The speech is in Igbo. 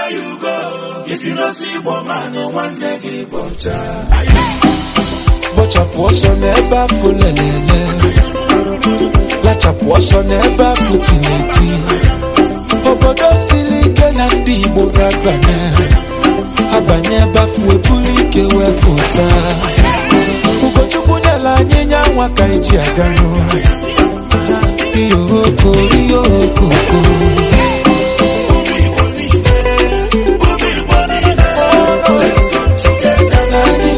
you go. If you no see Igbo man, nwanne gị bọcha. Bọchapụ ọsọ n'ebe afọ lelele Lachapụ ọsọ n'ebe afọ tineti Obodo siri ike na ndị Igbo ga-abanye Abanye ebe afọ ebuli ike wee pụta Ugochukwu nyela anyị nya nwa ka eji aga n'ụlọ Iyo